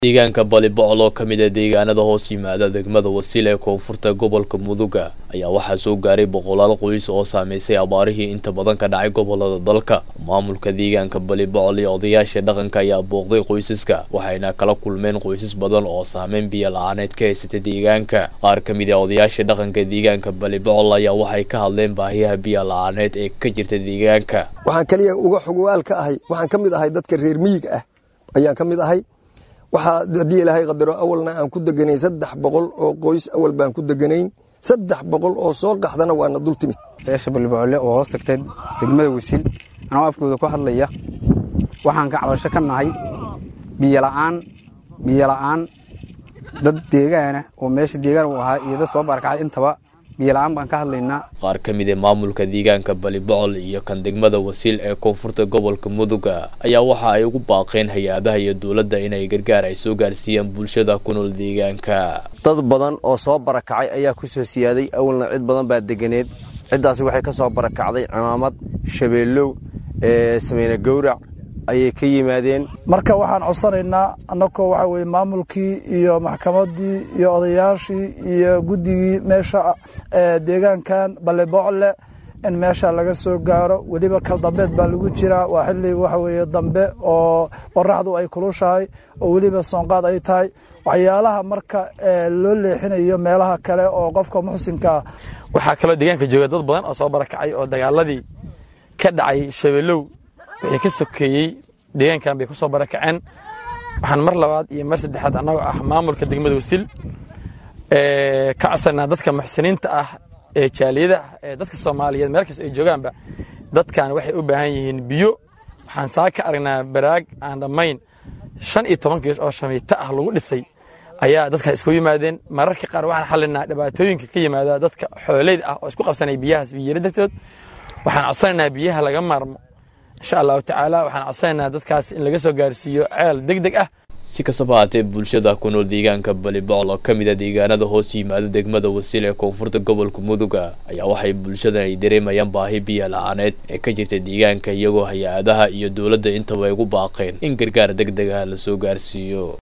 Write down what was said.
deegaanka balibocol oo ka mid a deegaanada hoos yimaada degmada wasiil ee koonfurta gobolka muduga ayaa waxaa soo gaaray boqolaal qoys oo saameysay abaarihii inta badan ka dhacay gobolada dalka maamulka deegaanka balibocol iyo odayaasha dhaqanka ayaa booqday qoysaska waxayna kala kulmeen qoysas badan oo saameyn biyo la-aaneed ka haysata deegaanka qaar ka mid a odayaasha dhaqanka deegaanka balibocol ayaa waxay ka hadleen baahiyaha biyo la-aaneed ee ka jirta deegaanka waxaan kaliya uga xogwaal ka ahay waxaan ka mid ahay dadka reer miyiga ah ayaan ka mid ahay waxaa haddii ilaahay qadaro awalna aan ku deganayn saddex boqol oo qoys awal baan ku deganayn saddex boqol oo soo qaxdana waana dul timid beesha balibocole oo hoos tagtay degmada wasiil anoo afkooda ku hadlaya waxaan ka cabasho ka nahay biyola'aan biyola'aan dad deegaana oo meesha deegaan u ahaa iyo dad soo barakacay intaba biyola'aan baan ka hadlaynaa qaar ka mid a maamulka deegaanka balibocol iyo kan degmada wasiil ee koonfurta gobolka muduga ayaa waxa ay ugu baaqeen hay-adaha iyo dowladda inay gargaar ay soo gaarsiiyaan bulshada ku nool deegaanka dad badan oo soo barakacay ayaa ku soo siyaaday awalna cid badan baa deganeed ciddaasi waxay ka soo barakacday cimaamad shabeellow sameyne gowrac ayay ka yimaadeen marka waxaan codsanaynaa annagoo waxaa weye maamulkii iyo maxkamaddii iyo odayaashii iyo guddigii meesha deegaankan balebocle in meesha laga soo gaaro weliba kal dambeed baa lagu jiraa waa xilli waxa weeye dambe oo qoraxdu ay kulushahay oo weliba soonqaad ay tahay waxyaalaha marka loo leexinayo meelaha kale oo qofka muxsinkaa waxaa kaloo deegaanka jooga dad badan oo soo barakacay oo dagaaladii ka dhacay shabeellow wixii ka sokeeyey deegaankan bay ku soo barakaceen waxaan mar labaad iyo mar saddexaad annagoo ah maamulka degmada wasiil ka codsanaa dadka muxsiniinta ah ee jaaliyada ah ee dadka soomaaliyeed meel kasta ay joogaanba dadkan waxay u baahan yihiin biyo waxaan saa ka aragnaa baraag aan dhammayn shan iyo toban gees oo shamiito ah lagu dhisay ayaa dadka isku yimaadeen mararka qaar waxaan xallinaa dhibaatooyinka ka yimaada dadka xooleyda ah oo isku qabsanay biyahaas biyara dartood waxaan codsanaynaa biyaha laga maarmo insha allahu tacaala waxaan codsanaynaa dadkaas in laga soo gaarsiiyo ceel deg deg ah si kastaba haatee bulshada ku nool deegaanka balibocol oo ka mid a deegaanada hoos yimaada degmada wasiil ee koonfurta gobolka muduga ayaa waxay bulshadan ay dareemayaan baahi biyo la-aaneed ee ka jirta deegaanka iyagoo hay-adaha iyo dowladda intaba ay ugu baaqeen in gargaar deg deg ah la soo gaarsiiyo